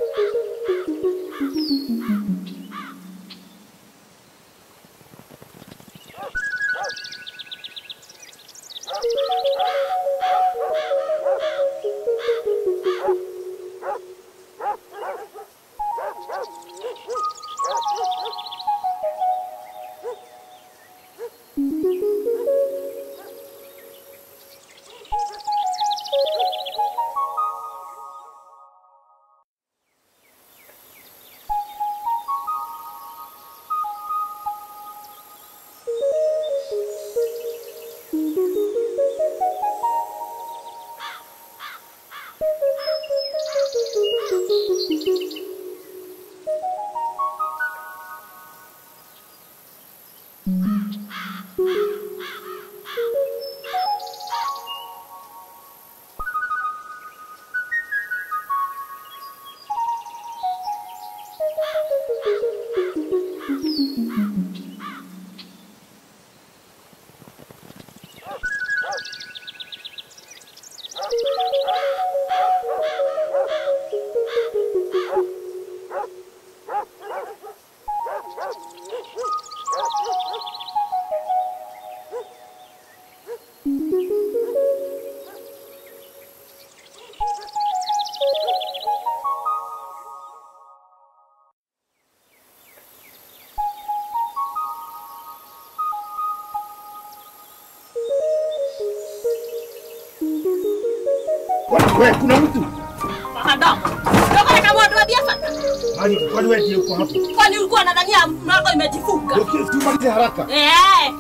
Wewe kuna mtu? Mahadamu. Ndio kama mwandu biashara. Kwani kwani wewe ndiye uko hapo? Kwani ulikuwa unadhania mlango imejifunga? Ndio tumalize haraka. Eh.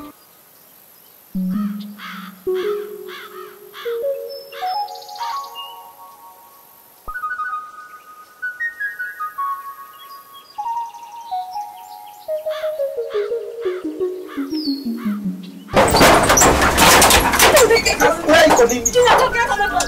Wewe iko nini? Tunatokea kama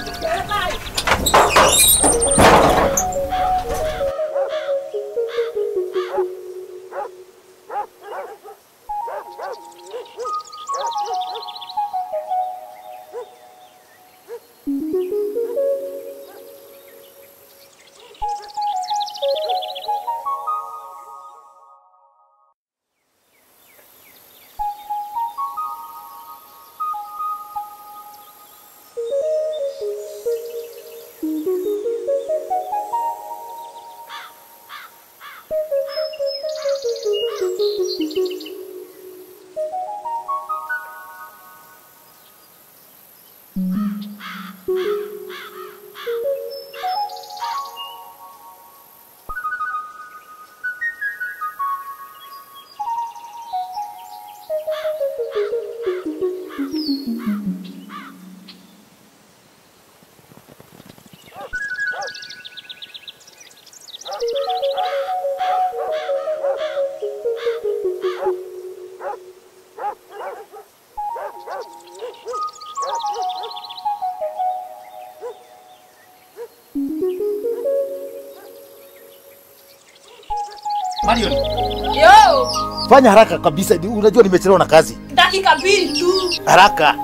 Marion, Yo, fanya haraka kabisa. ni- Unajua nimechelewa na kazi. dakika mbili tu. Haraka.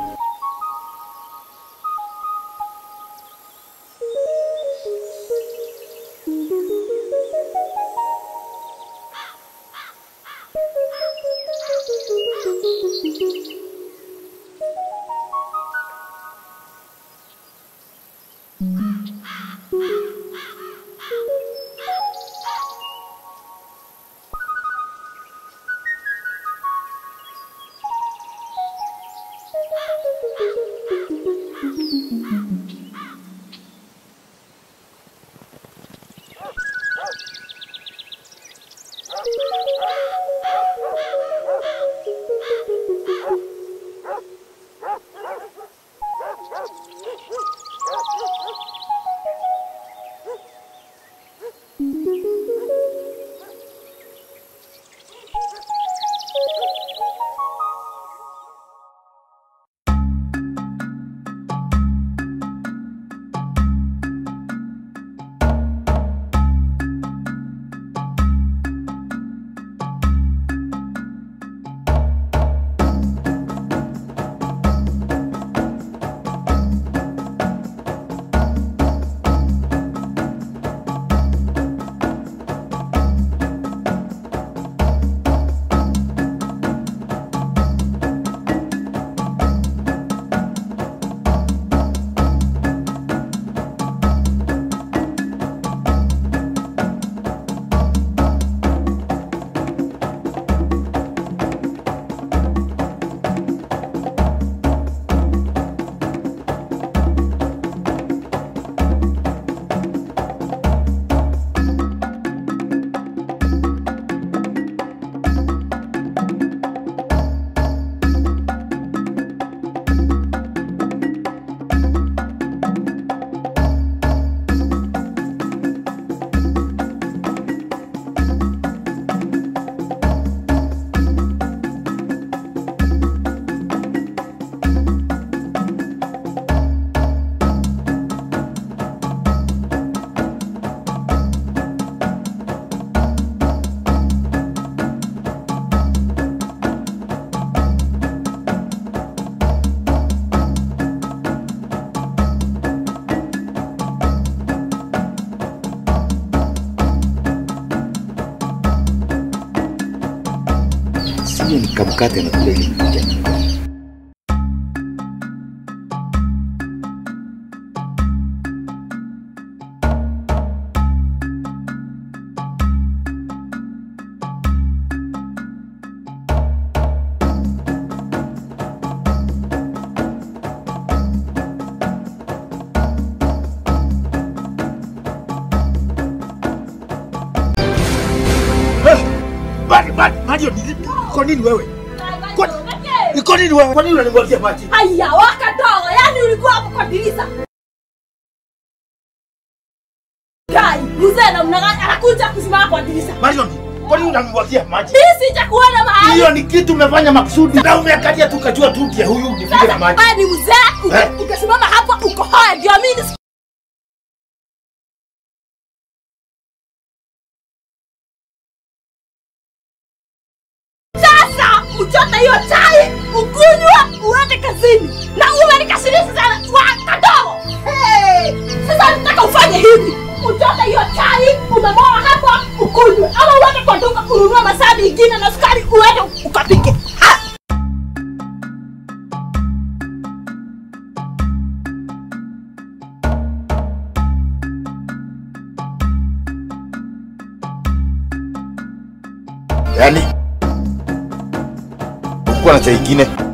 hiyo ni kamkate na kule ilikuja. Bali bali Mario, ni- kwa nini wewe? Kwa- Iko nini wewe? Kwa nini unanimwagia maji? Haya, wakadogo, yani ulikuwa hapo kwa dirisha. Kai, mzee namna gani anakuja kusimama kwa dirisha? Mario, kwa nini unanimwagia maji? Mimi sijakuona mahali. Hiyo ni kitu umefanya makusudi. Na umeangalia tu kajua tu ndio huyu nipige na Sasa maji. wewe ni mzee, uka- Eh? ukasimama hapa uko haya ndio mimi nisi- Sasa uchote hiyo chai, ukunywe, uende kazini. Na umenikasirisha sana wakadogo. Hey, sasa nataka ufanye hivi. Uchote hiyo chai, umemoa hapa, ukunywe. Ama uende kwa duka kununua masaa mengine na sukari uende ukapike. Ha! Yaani kuwa na chai ingine